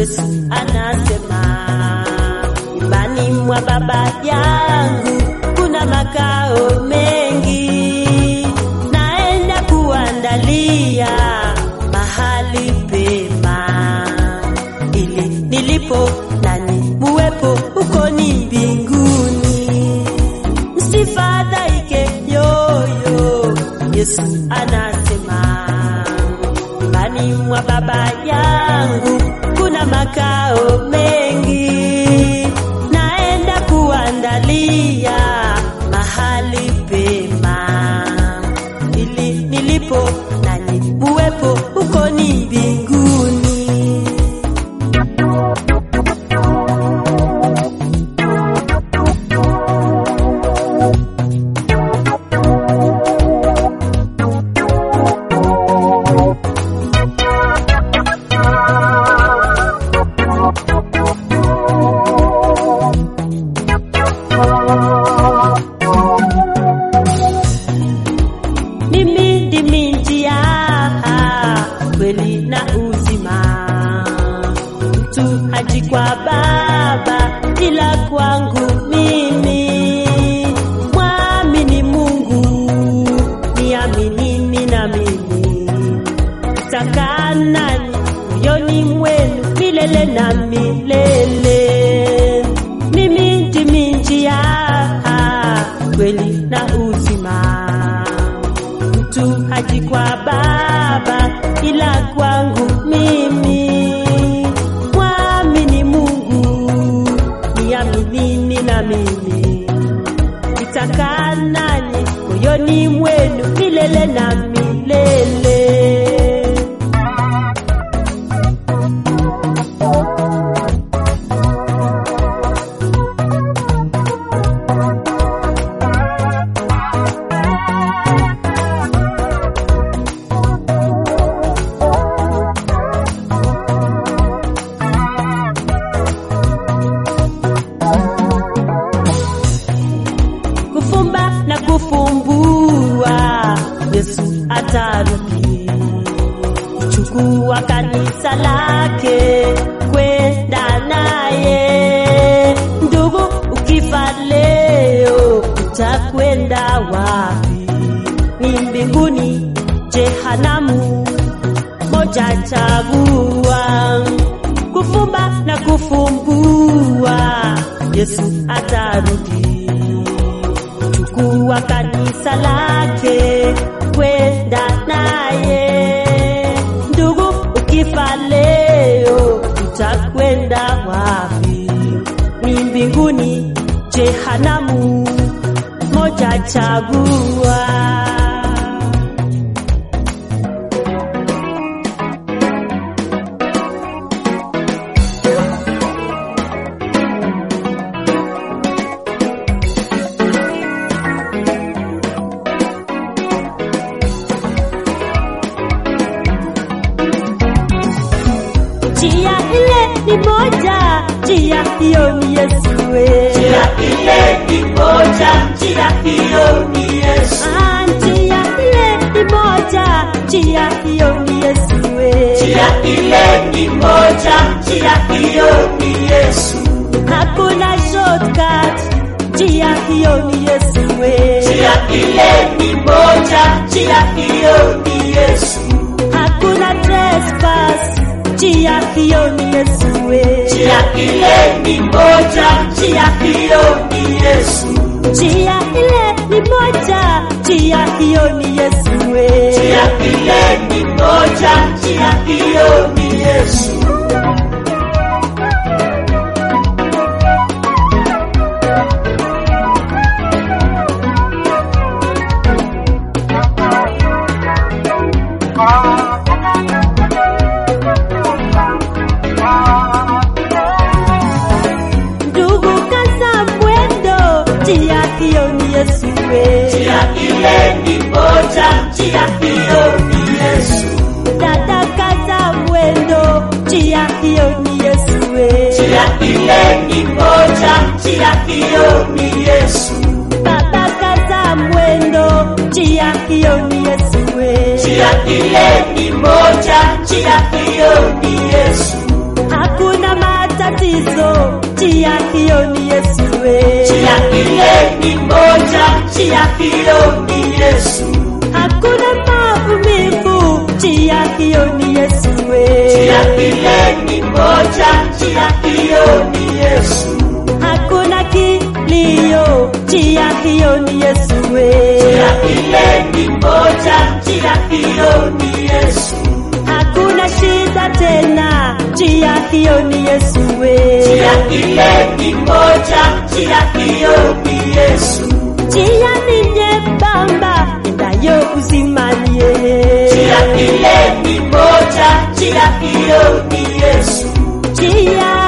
Yesu anasema, nyumbani mwa Baba yangu kuna makao mengi, naenda kuandalia mahali pema, ili nilipo nani muwepo huko ni mbinguni. Msifadhaike yoyo, Yesu anasema, nyumbani mwa Baba yangu kuna makao mengi, naenda kuandalia mahali pema, ili nilipo nanyi muwepo huko ni mbinguni. Mimi ndimi njia, kweli na uzima. Mtu haji kwa Baba ila kwangu mimi. Mwamini Mungu, niaminini na mimi. Takaa nani moyoni mwenu milele na milele. Mimi ndimi njia, kweli na uzima mtu haji kwa Baba ila kwangu mimi. Mwamini Mungu, niaminini na mimi. Nitakaa nanyi moyoni mwenu milele na milele. kufumba na kufumbua, Yesu atarudi kuchukua kanisa lake kwenda naye. Ndugu, ukifa leo utakwenda wapi? Ni mbinguni, jehanamu, moja chagua. Kufumba na kufumbua, Yesu atarudi chukua kanisa lake kwenda naye. Ndugu, ukifa leo utakwenda wapi? Ni mbinguni, jehanamu, moja chagua. Njia ile ni moja, njia hiyo ni Yesu. we. Njia ile ni moja, njia hiyo ni Yesu. Ah, njia ile ni moja, njia hiyo ni Yesu. we. Njia ile ni moja, njia hiyo ni Yesu. Hakuna shortcut, njia hiyo ni Yesu. we. Njia ile ni moja, njia hiyo ni Yesu. Hakuna trespass, njia hiyo ni Yesu. we. Njia ile ni moja, njia hiyo ni Yesu. Njia ile ni moja, njia hiyo ni Yesu. we. Njia ile ni moja, njia hiyo ni Yesu. Ndugu kaza mwendo, njia hiyo ni Yesu. we. Njia ile ni moja, njia hiyo ni Yesu. Dada kaza mwendo, njia hiyo ni Yesu. we. Njia ile ni moja, njia hiyo ni Yesu. Baba kaza mwendo, njia hiyo ni Yesu. we. Njia ile ni moja, njia hiyo ni Yesu. Hakuna hiyo ni Yesu, hakuna maumivu, njia hiyo ni Yesu we. njia ile ni moja, njia hiyo ni Yesu, Hakuna kilio, njia hiyo ni Yesu we. njia ile ni moja, njia hiyo ni Yesu, Hakuna shida tena, njia hiyo ni Yesu we. njia ile ni moja, njia hiyo ni Yesu, Njia ni nyembamba, endayo uzimani yeye. njia ile ni moja, njia hiyo ni Yesu, Njia